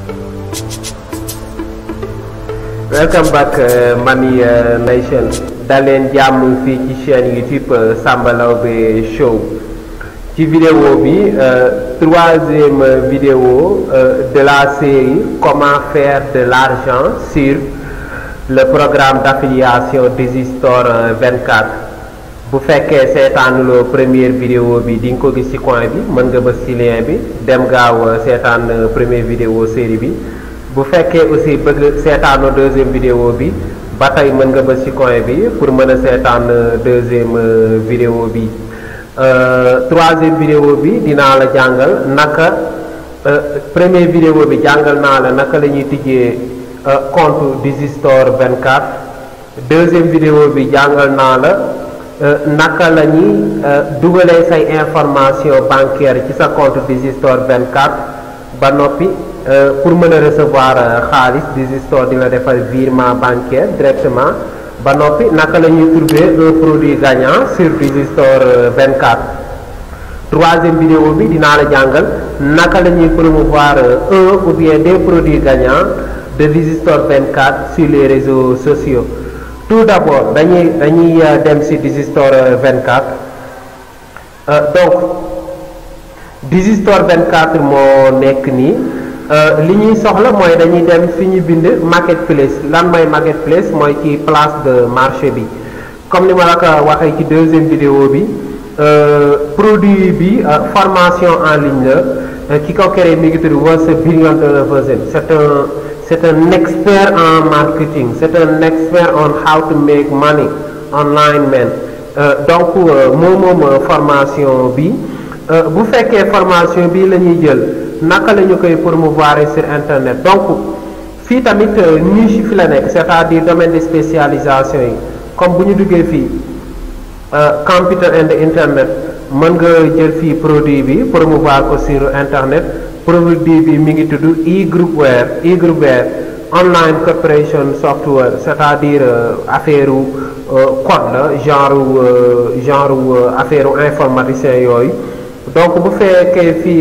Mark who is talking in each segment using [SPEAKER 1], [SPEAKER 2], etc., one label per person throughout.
[SPEAKER 1] welcome back uh, Money uh, Nation daleen jàmm fii ci chaîne YouTube uh, Samba Laobé Show ci vidéo bi troisième vidéo de la série comment faire de l'argent sur le programme d'affiliation Digistore 24 bu fekkee seetaanuloo première vidéo bi di nga ko gis ci coin bi mën nga bës ci lien bi dem gaaw seetaan première vidéo série bi bu fekkee aussi bëgg seetaanoo deuxième vidéo bi ba tey mën nga bës ci coin bi pour mën a seetaan deuxième vidéo bi troisième vidéo bi dinaa la jàngal naka première vidéo bi jàngal naa la naka la ñuy tijjee compte Digistore 24 deuxième vidéo bi jàngal naa la naka la ñuy dugalee say information bancaire ci sa compte Digistore 24 ba noppi pour mën a recevoir xaalis Digistore di la defal virement bancaire directement ba noppi naka la ñuy trouver un produit gagnant sur Digistore 24 troisième vidéo bi dinaa la jàngal naka la ñuy promouvoir un ou bien des produits gagnants de Digistore 24 sur les réseaux sociaux tout d'abord dañuy dañuy dem ci Digistore 24 donc Digistore 24 moo nekk nii li ñuy soxla mooy dañuy dem fi ñu bind marketplace lan mooy marketplace mooy ci place de marché bi comme ni ma la ko waxee ci deuxième vidéo bi produit bi formation en ligne la ki ko créé mi ngi tudd was Billion Dollar Version c'est un c'est un expert en marketing c'est un expert on how to make money online man donc moom moom formation bi bu fekkee formation bi la ñuy jël naka la ñu koy promouvoir sur internet donc fii tamit niche fi la nekk c'est-à-dire domaine de spécialisation yi comme bu ñu duggee fii computer and internet mën nga jël fii produit bi promouvoir ko sur internet produit bi mi ngi tudd e-groupware e-groupware online corporation software c'est-à-dire affaire code la genre genre affaire informaticien yooyu donc bu fekkee fii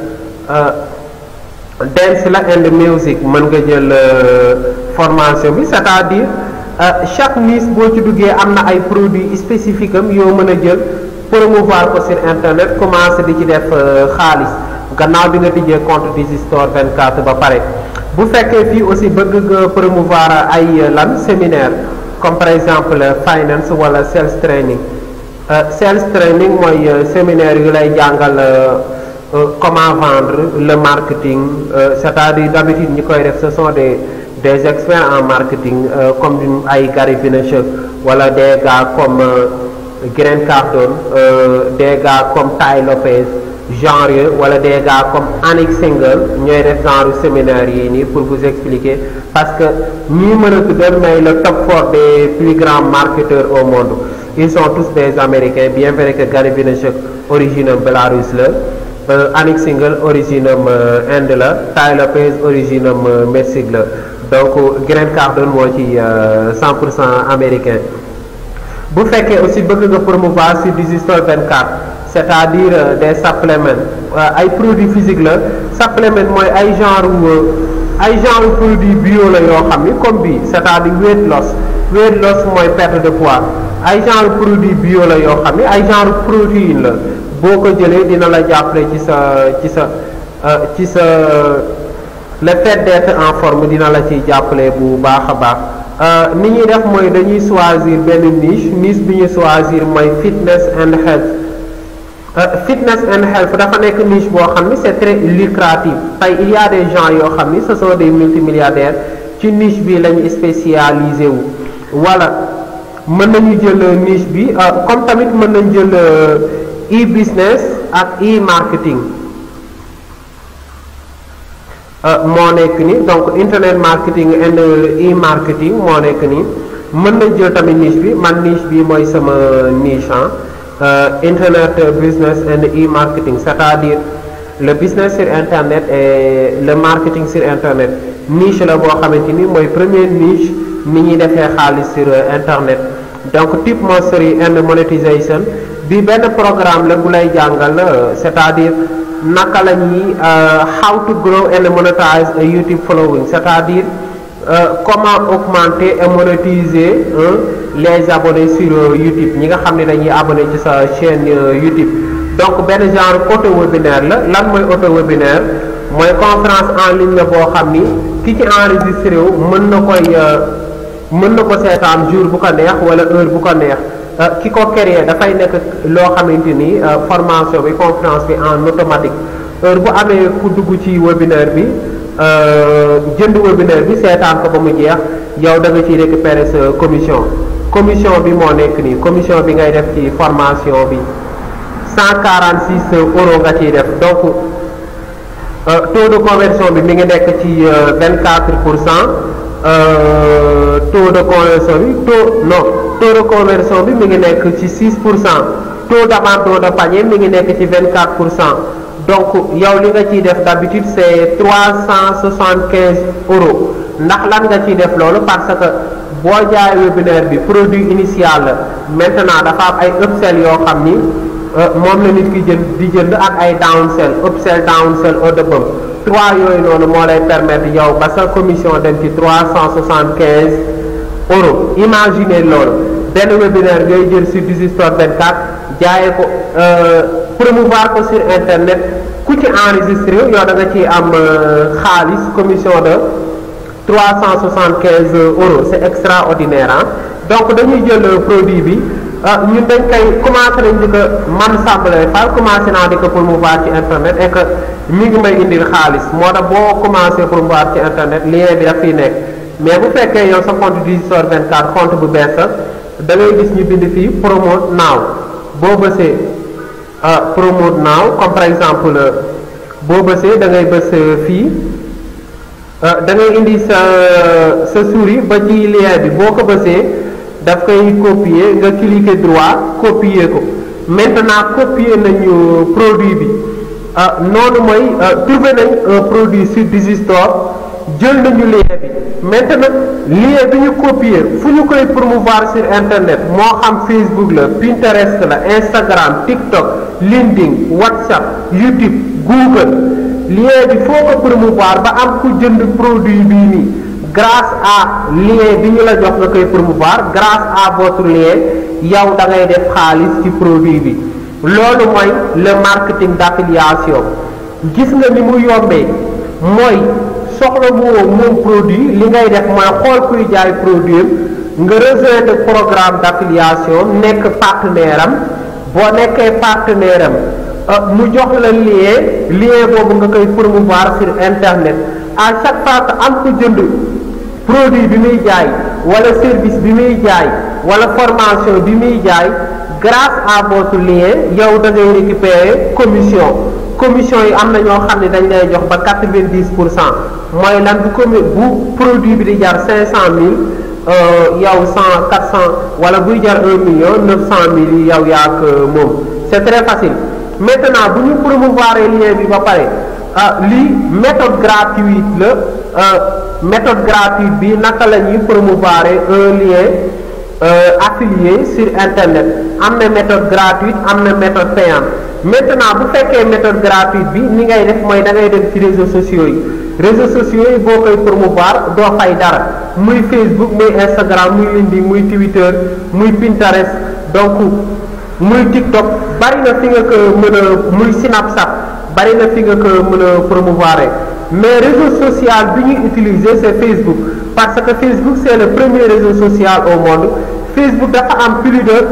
[SPEAKER 1] dance la and music mën nga jël formation bi c'est-à-dire chaque niche boo ci duggee am na ay produits spécifiques am yoo mën a jël promouvoir ko sur internet commencer di ci def xaalis gannaaw bi nga tijjee compte Digistore 24 ba pare bu fekkee fii aussi bëgg nga promouvoir ay lan séminaire comme par exemple finance wala sales training sales training mooy séminaire yu lay jàngal comment vendre le marketing c'est-à-dire d'habitude ñi koy def ce sont des des experts en marketing comme ay Gary Vaynerchuk wala des gars comme Grant Cardone des gars comme Ty Lopez genre yooyu wala des gars comme Anik Single ñooy def genre séminaire yi nii pour vous expliquer parce que ñii mën a tuddal may le top four des plus grands marketeurs au monde ils sont tous des américains bien vrai que Gary Vaynerchuk origine am Belarus la Anik Single origine am Inde la Ty Lopez origine am Mexique la donc Grant Cardone moo ci 100 pour cent américain bu fekkee aussi bëgg nga promouvoir sur Digistore 24 c'est-à-dire des suppléments ay produits physiques la supplément mooy ay genre ay genre produit bio la yoo xam ni comme bi c'est-à-dire weight loss weight loss mooy perte de poids ay genre produit bio la yoo xam ni ay genre protéine la boo ko jëlee dina la jàppale ci sa ci sa ci sa le fait d'être en forme dina la ciy jàppale bu baax a baax ni ñuy def mooy dañuy choisir benn niche niche bi ñu choisir mooy fitness and health fitness and health dafa nekk niche boo xam ni c'est très lucratif tey il y a des gens yoo xam ni ce sont des multimilliardaires ci niche bi lañu spécialisé wu wala mën nañu jël niche bi comme tamit mën nañu jël e-business ak e-marketing moo nekk ni donc internet marketing and e-marketing moo nekk ni mën nañ jël tamit niche bi man niche bi mooy sama niche ah internet business and e-marketing c'est-à-dire le business sur internet et le marketing sur internet niche la boo xamante ni mooy première niche ni ñuy defee xaalis sur internet donc tip mastery and monétisation bi benn programme la bu lay jàngal c'est-à-dire naka la ñuy how to grow and monetize a YouTube following c'est-à-dire comment augmenter et monétiser les abonnés sur YouTube ñi nga xam ne dañuy abonné ci sa chaîne YouTube donc benn genre auto webinaire la lan mooy auto webinaire mooy conférence en ligne la boo xam ni ki ci enregistré wu mën na koy mën na ko seetaan jour bu ko neex wala heure bu ko neex ki ko créé dafay nekk loo xamante ni formation bi conférence bi en automatique heure bu amee ku dugg ci webinaire bi jënd webinaire bi seetaan ko ba mu jeex yow da nga ciy récupérer sa commission commission bi moo nekk nii commission bi ngay def ci formation bi 146 euros nga ciy def donc taux de conversion bi mi ngi nekk ci 24 pour cent taux de conversion bi taux non taux de conversion bi mi ngi nekk ci 6 pour cent taux d'abandon de panier mi ngi nekk ci 24 pour cent donc yow li nga ciy def d'habitude c'est 375 euros ndax lan nga ciy def loolu parce que boo jaay webinaire bi produit initial la maintenant dafa am ay upsell yoo xam ni moom la nit ki jënd di jënd ak ay downsell upsell downsell haut de bëm trois yooyu noonu moo lay permettre yow ba sa commission dem ci 375 euros imaginez loolu benn webinaire ngay jël sur Digistore 24 jaayee ko promouvoir ko sur internet ku ci enregistré yow da nga ciy am xaalis commission de 375 euros c'est extraordinaire ah donc dañuy jël produit bi ñun dañ koy commencé nañ di ko man sàmbale fal commencé naa di ko promouvoir ci internet et que mi ngi may indil xaalis moo tax boo commencé promouvoir ci internet lien bi daf fiy nekk mais bu fekkee yow sa compte Digistore 24 compte bu bees la da ngay gis ñu bind fii promote now boo bësee promote now comme par exemple boo bësee da ngay bës fii da ngay indi sa sa souris ba ci lien bi boo ko bësee daf koy copier nga cliquer droit copier ko maintenant copier nañu produit bi noonu mooy trouver nañ un produit sur Digistore jël nañu lien bi maintenant lien bi ñu copier fu ñu koy promouvoir sur internet moo xam Facebook la Pinterest la Instagram TikTok LinkedIn WhatsApp YouTube Google lien bi foo ko promouvoir ba am ku jënd produit bii nii grâce à lien bi ñu la jox nga koy promouvoir grâce à votre lien yow da ngay def xaalis ci produit bi loolu mooy le marketing d'affiliation gis nga ni mu yombee mooy soxla mu moom produit li ngay def mooy xool kuy jaay produit nga rejoindre programme d'affiliation nekk partenaire am boo nekkee partenaire am mu jox la lien lien boobu nga koy promouvoir sur internet à chaque fois que am ko jënd produit bi muy jaay wala service bi muy jaay wala formation bi muy jaay grâce à votre lien yow da ngay récupérer commission commission yi am na ñoo xam ne dañ lay jox ba quatre-vingt-dix pour cent mooy lan bu commu bu produit bi di jar cinq cent mille yow cent quatre cent wala buy jar un million neuf cent mille yi yow yaa ko moom c'est très facile maintenant bu ñu promouvoir lien bi ba pare ah lii méthode gratuite la méthode gratuite bi naka la ñuy promouvoir un lien affilié sur internet am na méthode gratuite am na méthode payante maintenant bu fekkee méthode gratuite bi ni ngay def mooy da ngay dem ci réseaux sociaux yi réseaux sociaux yi boo koy promouvoir doo fay dara muy Facebook muy Instagram muy LinkedIn muy Twitter muy Pinterest donc muy TikTok bari na fi nga ko mën a muy Snapchat bari na fi nga ko mën a promouvoir mais réseau social bi ñuy utiliser c'est Facebook parce que Facebook c'est le premier réseau social au monde Facebook dafa am plus de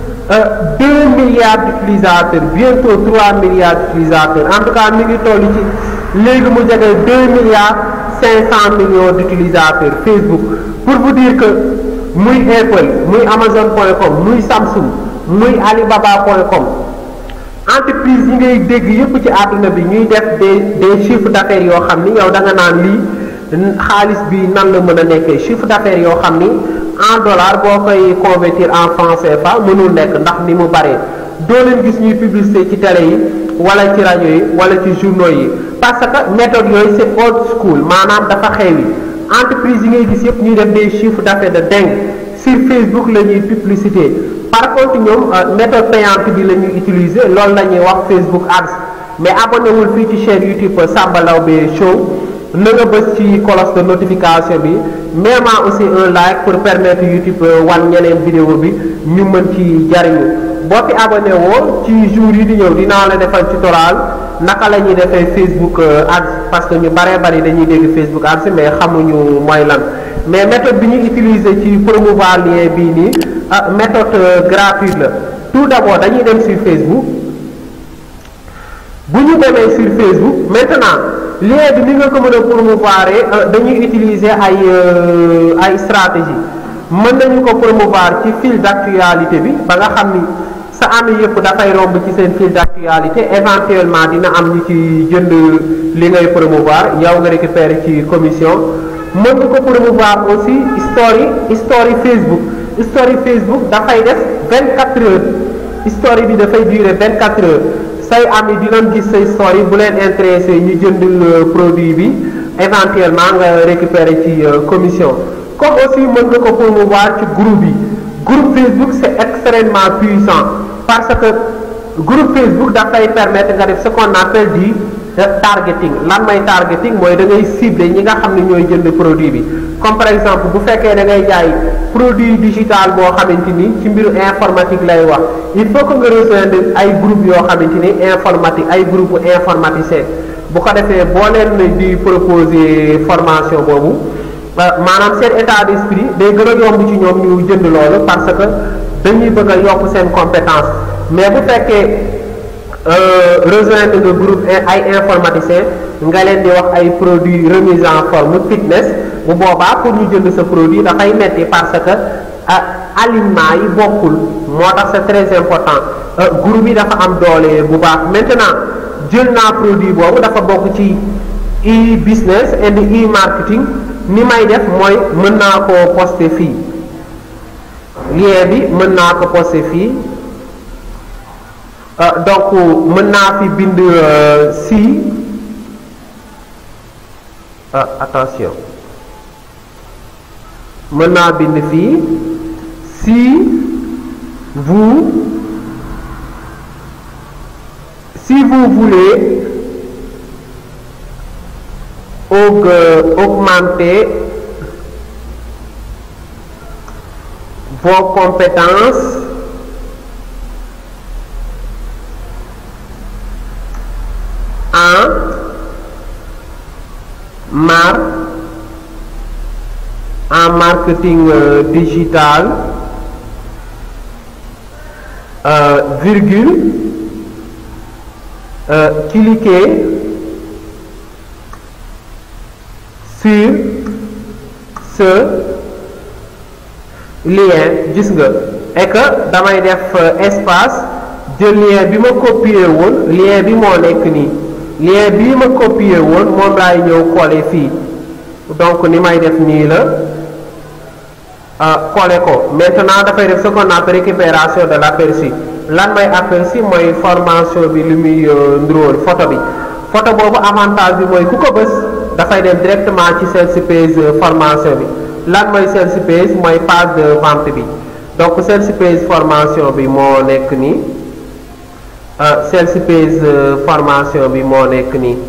[SPEAKER 1] deux milliards d'utilisateurs bientôt trois milliards d'utilisateurs en tout cas mi ngi toll ci léegi mu jege deux milliards cinq cent millions d'utilisateurs Facebook pour vous dire que muy Apple muy Amazon.com muy Samsung muy Alibaba.com entreprise yi ngay dégg yépp ci àdduna bi ñuy def des des chiffres d'affaires yoo xam ni yow da nga naan lii xaalis bi nan la mën a nekkee chiffre d'affaires yoo xam ni en dollar boo koy convertir en franc CFA mënul nekk ndax ni mu baree doo leen gis ñuy publicité ci télé yi wala ci rajo yi wala ci journaux yi parce que méthode yooyu c'est old school maanaam dafa xewi entreprise yi ngay gis yëpp ñuy def des chiffres d'affaires de dingue sur Facebook la ñuy publicité par contre ñoom méthode payante bi la ñuy utiliser loolu la ñuy wax Facebook Ads mais abonné wul fii ci chaîne YouTube Samba Laobé Show na nga bës ci cloche de notification bi même aussi un like pour permettre YouTube wan ñeneen vidéo bi ñu mën ci jariñu boo fi abonné woo ci jour yi di ñëw dinaa la defal tutoriel naka la ñuy defee Facebook Ads parce que ñu baree bari dañuy dégg Facebook Ads mais xamuñu mooy lan mais méthode bi ñu utiliser ci promouvoir lien bii nii méthode gratuite la tout d'abord dañuy dem sur Facebook bu ñu demee sur Facebook maintenant lien bi ni nga ko mën a promouvoir dañuy utiliser ay ay stratégie mën nañu ko promouvoir ci fil d'actualité bi ba nga xam ni sa ami yëpp dafay romb ci seen fil d'actualité éventuellement dina am ñu ci jënd li ngay promouvoir yow nga récupérer ci commission mën nga ko promouvoir aussi story story Facebook story Facebook dafay def 24 heures story bi dafay durer 24 heures say ami dinañ gis say story bu leen intéressé ñu jënd produit bi éventuellement nga récupérer ci commission comme aussi mën nga ko promouvoir ci groupe bi groupe Facebook c'est extrêmement puissant parce que groupe Facebook dafay permettre nga def ce qu'on appelle du targeting lan mooy targeting mooy da ngay cibler ñi nga xam ne ñooy jënd produit bi comme par exemple bu fekkee da ngay jaay produit digital boo xamante ni ci mbiru informatique lay wax il faut que nga rejoindre ay groupe yoo xamante ni informatique ay groupe informaticien bu ko defee boo leen di proposer formation boobu maanaam seen état d'esprit day gën a yomb ci ñoom ñu jënd loolu parce que dañuy bëgg a yokk seen compétence mais bu fekkee rejoindre nga groupe ay informaticien nga leen di wax ay produits remise en forme fitness bu boobaa pour ñu jënd sa produit dafay metti parce que alignement yi bokkul moo tax c'est très important groupe yi dafa am doole bu baax maintenant jël naa produit boobu dafa bokk ci e-business and e-marketing ni may def mooy mën naa ko poster fii lien bi mën naa ko poster fii donc mën naa fi bind si attention mën naa bind fii si vous si vous voulez augmenter vos compétences en mar en marketing euh, digital euh, virgule euh, cliquez sur ce lien gis nga et que damay def espace jël lien bi ma copier woon lien bi moo nekk nii lien bii ma copier woon moom laay ñëw coller fii donc ni may def nii la coller ko maintenant dafay def ce qu'on appelle récupération de l'aperçu lan mooy aperçu mooy formation bi li muy ndróol photo bi photo boobu avantage bi mooy ku ko bës dafay dem directement ci sales page formation bi lan mooy sales page mooy page de vente bi donc sales page formation bi moo nekk nii sales page formation bi moo nekk nii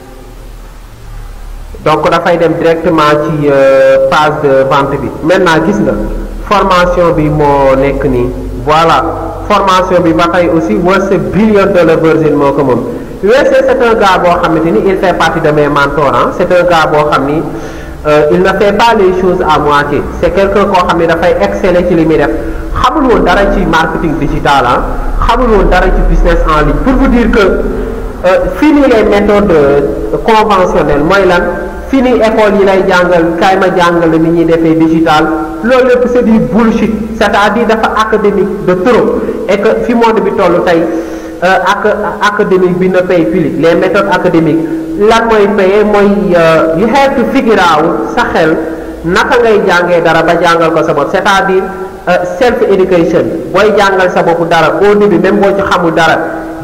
[SPEAKER 1] donc dafay dem directement ci page de vente bi maintenant gis nga formation bi moo nekk nii voilà formation bi ba tey aussi What's a billion dollar version moo ko moom USC c'est un gars boo xamante ni il fait partie de mes mentors ah c'est un gars boo xam ni il ne fait pas les choses à moitié c'est quelqu'un koo xam ni dafay exceller ci li muy def xamul woon dara ci marketing digital ah xamul woon dara ci business en ligne pour vous dire que fini les méthodes conventionnelles mooy lan fini école yi lay jàngal kaay ma jàngal ni ñuy defee digital loolu lépp c'est du bullshit c'est-à-dire dafa académique de trop et que fi monde bi toll tey ak académique bi na paye plus les méthodes académiques lan mooy paye mooy you have to figure out sa xel naka ngay jàngee dara ba jàngal ko sa bopp c'est-à-dire self education booy jàngal sa bopp dara au début même boo ci xamul dara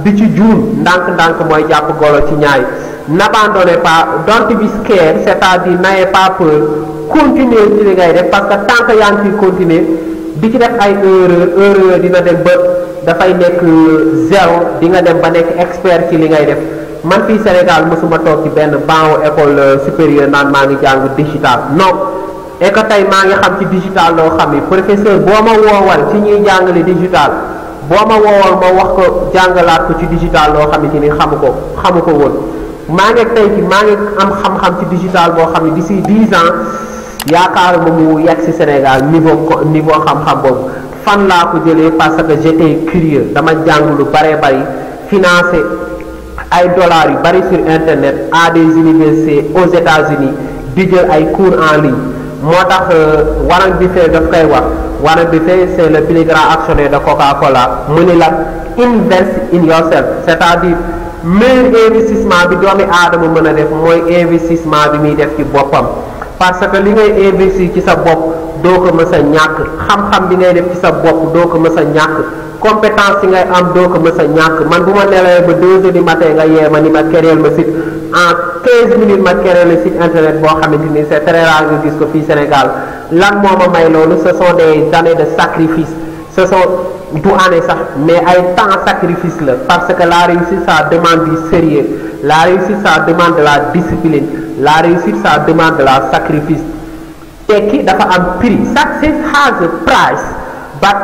[SPEAKER 1] di ci juum ndànk-ndànk mooy jàpp golo ci ñaay n'abandonnez pas don't be scared c'est-à-dire n'ayez pas peur continuer ci li ngay def parce que tant que yaa ngi ciy continuer di ci def ay erreur erreur dina dem ba dafay nekk zéro di nga dem ba nekk expert ci li ngay def man fii Sénégal mosuma toog ci benn banc école supérieure naan maa ngi jàng digital non et que tey maa ngi xam ci digital loo xam ni professeur boo ma woowal ci ñuy jàngale digital boo ma woowal ma wax ko jàngalaat ko ci digital loo xamante ni xamu ko xamu ko woon maa ngi tey ci maa ngi am xam-xam ci digital boo xam ne d'ici dix ans yaakaaruma mu yegg si Sénégal niveau niveau xam-xam boobu fan laa ko jëlee parce que j'étais curieux dama jàng lu bare bari financé ay dollars yu bari sur internet à des universités aux États-Unis di jël ay cours en ligne moo tax Warren Buffett daf koy wax Warren Buffett c'est le plus grand actionnaire de Coca-Cola mu ni la invest in yourself c'est-à-dire meilleur investissement bi doomi aadama mën a def mooy investissement bi muy def ci boppam parce que li ngay investir ci sa bopp doo ko mës a ñàkk xam-xam bi ngay def ci sa bopp doo ko mës a ñàkk compétence yi ngay am doo ko mës a ñàkk man bu ma nelawee ba deux heures du matin nga yee ma ni ma kereel ma site en 15 minutes ma kereel le site internet boo xamante ni c'est très rare nga gis ko fii Sénégal lan moo ma may loolu ce sont des années de sacrifice ce sont du année sax mais ay temps sacrifice la parce que la réussite ça demande du sérieux la réussite ça demande de la discipline la réussite ça demande de la sacrifice tekki dafa am prix success has a price but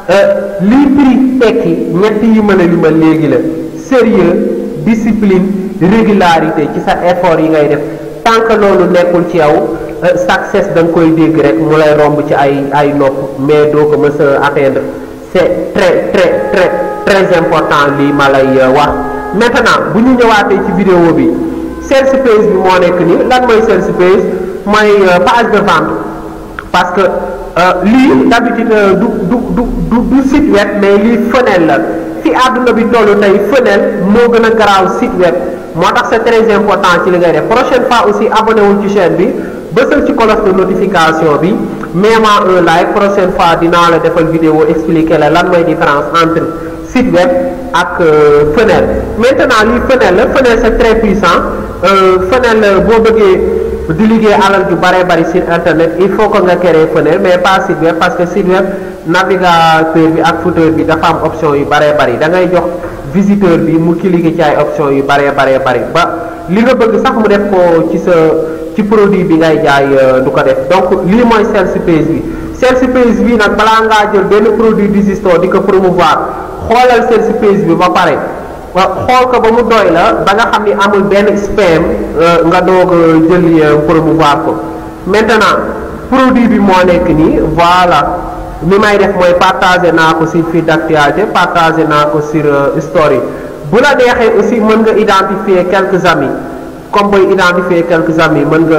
[SPEAKER 1] lii prix tekki ñett yi ma la li ma léegi la sérieux discipline régularité ci sa effort yi ngay def tant que loolu nekkul ci yow success da nga koy dégg rek mu lay romb ci ay ay nopp mais doo ko mës a atteindre c'est très très très très important lii ma lay wax maintenant bu ñu ñëwaatee ci vidéo bi sales page bi moo nekk nii lan mooy sales page mooy page de vente parce que lii d'habitude du du du du du site web mais lii fenêtre la fi àdduna bi tollu tey fenêtre moo gën a garaaw site web moo tax c'est très important ci li ngay def prochaine fois aussi abonné wul ci chaîne bi bësal ci cloche de notification bi même un like prochaine fois dinaa la defal vidéo expliquer la lan mooy différence entre site web ak fenêtre maintenant lii fenêtre la fenêtre c'est très puissant fenêtre la boo bëggee di liggéey alal ju bare bari sur internet il faut que nga créer fenêtre mais pas site web parce que site web navigateur bi ak footer bi dafa am option yu bare bari da ngay jox visiteur bi mu cliquer ci ay option yu bare bare bari ba li nga bëgg sax mu def ko ci sa ci produit bi ngay jaay du ko def donc lii mooy sales page bi sales page bi nag balaa ngaa jël benn produit di store di ko promouvoir xoolal sales page bi ba pare xool ko ba mu doy la ba nga xam ni amul benn spam nga doog a jël promouvoir ko maintenant produit bi moo nekk nii voilà li may def mooy partager naa ko sur fil d'actualité partager naa ko sur story bu la neexee aussi mën nga identifier quelques amis comme booy identifier quelques amis mën nga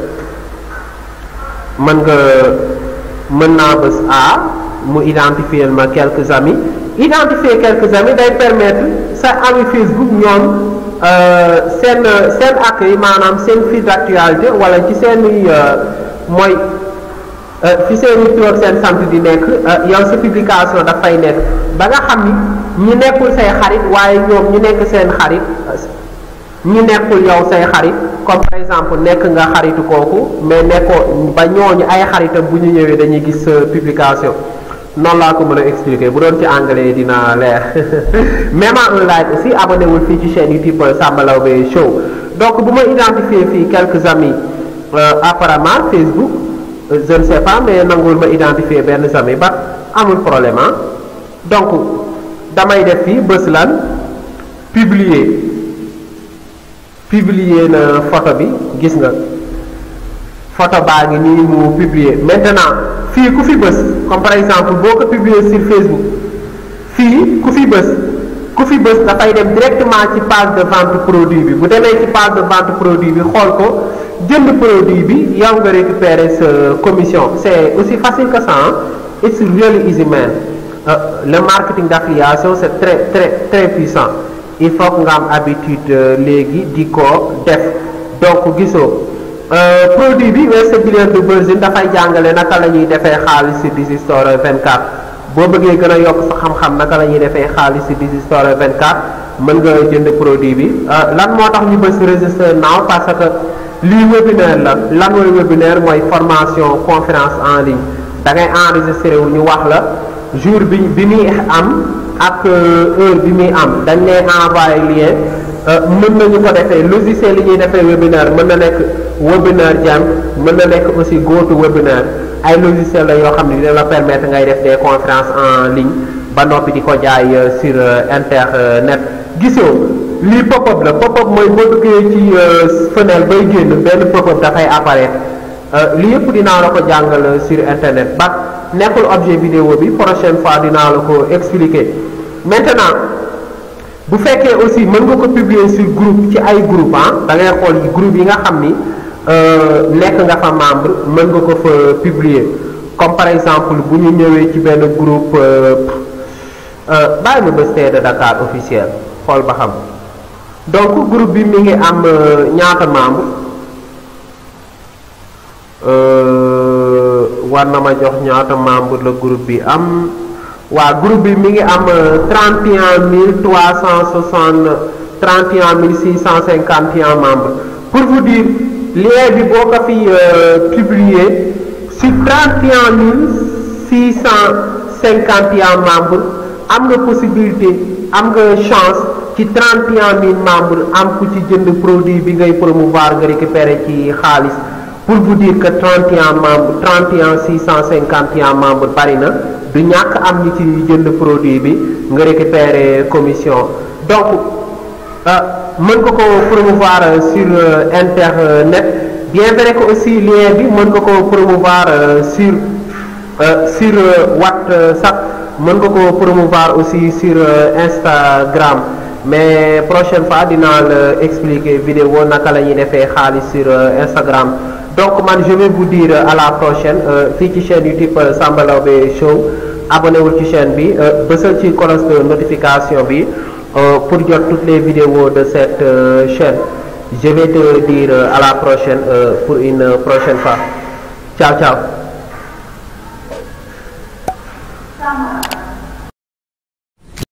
[SPEAKER 1] mën nga mën naa bës A mu identifier ma quelques amis identifier quelques amis day permettre sa ami Facebook ñoom seen seen accueil maanaam seen fil d'actualité wala ci seen mooy fi seen i tur ak seen sant di nekk yow sa publication dafay nekk ba nga xam ni ñi nekkul say xarit waaye ñoom ñu nekk seen xarit ñi nekkul yow say xarit comme par exemple nekk nga xaritu kooku mais nekkoo ba ñooñu ay xaritam bu ñu ñëwee dañuy gis sa publication noonu laa ko mën a expliquer bu doon ci anglais dina leer même un like aussi abonné wul fii ci chaîne YouTube Samba Laobé Show donc bu ma identifier fii quelques amis apparemment Facebook je ne sais pas mais nangul ma identifier benn amis ba amul problème ah donc damay def fii bës lan publier publier na photo bi gis nga photo baa ngi nii mu publier maintenant fii ku fi bës comme par exemple boo ko publier sur Facebook fii ku fi bës ku fi bës dafay dem directement ci page de vente produit bi bu demee ci page de vente produit bi xool ko jënd produit bi yow nga récupérer sa commission c'est aussi facile que ça it's really easy man le marketing d'affiliation c'est très très très puissant il faut que nga am habitude léegi di ko def donc gisoo produit bi Western Billiard de Virgin dafay jàngale naka la ñuy defee xaalis ci Digistore 24 boo bëggee gën a yokk sa xam-xam naka la ñuy defee xaalis ci Digistore 24 mën nga jënd produit bi lan moo tax ñu bës register now parce que lii webinaire la lan mooy webinaire mooy formation conférence en ligne da ngay enregistré wu ñu wax la jour bi bi muy am ak heure bi muy am dañ lay envoyé lien mën nañu ko defee logiciel yi ñuy defee webinaire mën na nekk webinaire jam mën na nekk aussi GoTo webinaire ay logiciel la yoo xam ne dina la permettre ngay def des conférences en ligne ba noppi di ko jaay sur internet gisoo lii pop-up la pop-up mooy boo duggee ci fenêtre bay génn benn pop-up dafay apparaître lii yëpp dinaa la ko jàngal sur internet ba nekkul objet vidéo bi prochaine fois dinaa la ko expliquer maintenant bu fekkee aussi mën nga ko publier sur groupe ci ay groupe ah da ngay xool yi groupe yi nga xam ni nekk nga fa membre mën nga ko fa publier comme par exemple bu ñu ñëwee ci benn groupe bàyyi ma bés de Dakar officiel xool ba xam donc groupe bi mi ngi am ñaata membre war na ma jox ñaata membre la groupe bi am waa groupe bi mi ngi am trente et un mille trois cent soixante trente et un mille six cent cinquante et un membres pour vous dire lien bi boo ko fi publier sur trente et un mille six cent cinquante et un membres am nga possibilité am nga chance ci trente et un mille membres am ku ci jënd produit bi ngay promouvoir nga récupérer ci xaalis pour vous dire que 31 membres 31 651 membres bari na du ñàkk am ñi ci jënd produit bi nga récupérer commission donc mën nga ko promouvoir sur internet bien vrai que aussi lien bi mën nga ko promouvoir sur sur WhatsApp mën nga ko promouvoir aussi sur Instagram mais prochaine fois dinaa la expliquer vidéo naka la ñuy defee xaalis sur Instagram donc man je vais vous dire à la prochaine fii ci chaîne YouTube Samba Laobé Show abonné wul ci chaîne bi bësal ci cloche de notification bi pour jot toutes les vidéos de cette chaîne je vais te dire à la prochaine pour une prochaine fois ciao ciao